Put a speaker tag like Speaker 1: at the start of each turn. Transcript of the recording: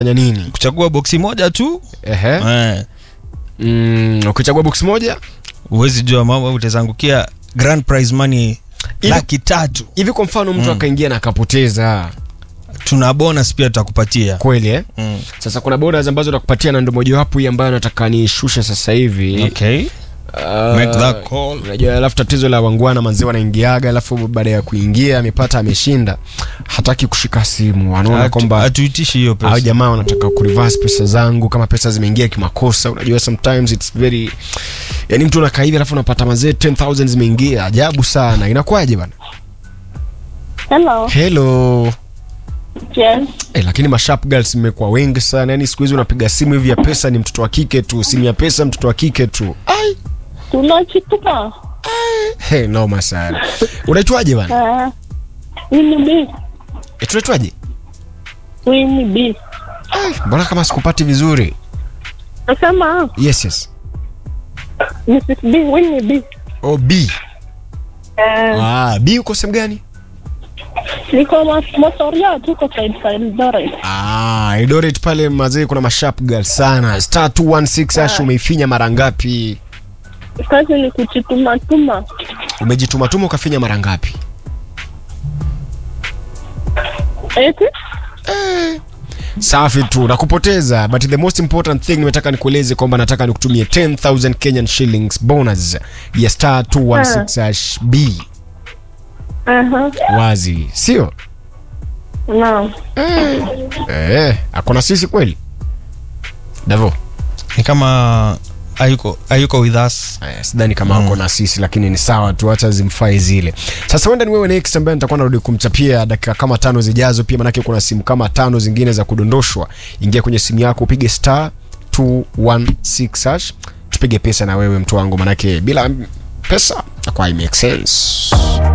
Speaker 1: fanya nini
Speaker 2: kuchagua boksi moja tu
Speaker 1: ehe
Speaker 2: eh,
Speaker 1: mm, ukichagua box moja
Speaker 2: huwezi jua mambo utazangukia grand prize money
Speaker 1: Hivi-
Speaker 2: laki tatu
Speaker 1: hivi kwa mfano mtu
Speaker 2: Mm.
Speaker 1: akaingia na akapoteza
Speaker 2: tuna bonus pia tutakupatia
Speaker 1: kweli eh?
Speaker 2: mm.
Speaker 1: sasa kuna bonus ambazo nakupatia na ndo mojawapo hii ambayo nataka nishushe sasa hivi
Speaker 2: okay.
Speaker 1: Ah,
Speaker 2: Make that call.
Speaker 1: unajua alafu tatizo la wangwana manzi wanaingiaga alafu baada ya kuingia amepata ameshinda hataki kushika simu anaona
Speaker 2: Hatu-
Speaker 1: kwamba
Speaker 2: hatuitishi hiyo
Speaker 1: hao
Speaker 2: pesa
Speaker 1: jamaa wanataka kureverse pesa zangu kama pesa zimeingia kimakosa unajua sometimes it's very yani mtu unakaa hivi alafu unapata mazee 10000 zimeingia ajabu sana inakuwaje bana
Speaker 3: Hello.
Speaker 1: hello
Speaker 3: Yes.
Speaker 1: Eh, lakini masharp girls mmekuwa wengi sana yani siku hizi unapiga simu hivi ya pesa ni mtoto wa kike tu simu ya pesa mtoto wa kike tu ai
Speaker 3: Tunachituka.
Speaker 1: hey, noma sana unaitwaje bana
Speaker 3: Uh, Winnie B.
Speaker 1: e, tunaitwaje
Speaker 3: Winnie B.
Speaker 1: Ai, mbona kama sikupati vizuri
Speaker 3: Nasema
Speaker 1: yes yes
Speaker 3: Mrs. B. Winnie B.
Speaker 1: oh, b
Speaker 3: Uh,
Speaker 1: ah, b uko sehemu gani
Speaker 3: niko mas- Mosoria tuko side side Eldoret.
Speaker 1: ah, Eldoret pale mazee kuna masharp girl sana star 216 ash umeifinya mara ngapi
Speaker 3: Kazi ni kuchituma tuma.
Speaker 1: umejitumatuma ukafinya mara ngapi
Speaker 3: Eti?
Speaker 1: safi tu nakupoteza but the most important thing nimetaka nikueleze kwamba nataka nikutumie 10000 kenyan shillings bonus ya star 216 hash b
Speaker 3: Aha.
Speaker 1: wazi sio
Speaker 3: Naam.
Speaker 1: eh, akona sisi kweli davo
Speaker 2: ni kama hayuko hayuko with us
Speaker 1: Eh, sidhani kama wako na sisi lakini ni sawa tu hacha zimfae zile sasa wenda ni wewe next ambaye nitakuwa narudi kumchapia dakika kama tano zijazo pia manake kuna simu kama tano zingine za kudondoshwa ingia kwenye simu yako upige star 216 hash tupige pesa na wewe mtu wangu manake bila pesa akwa make sense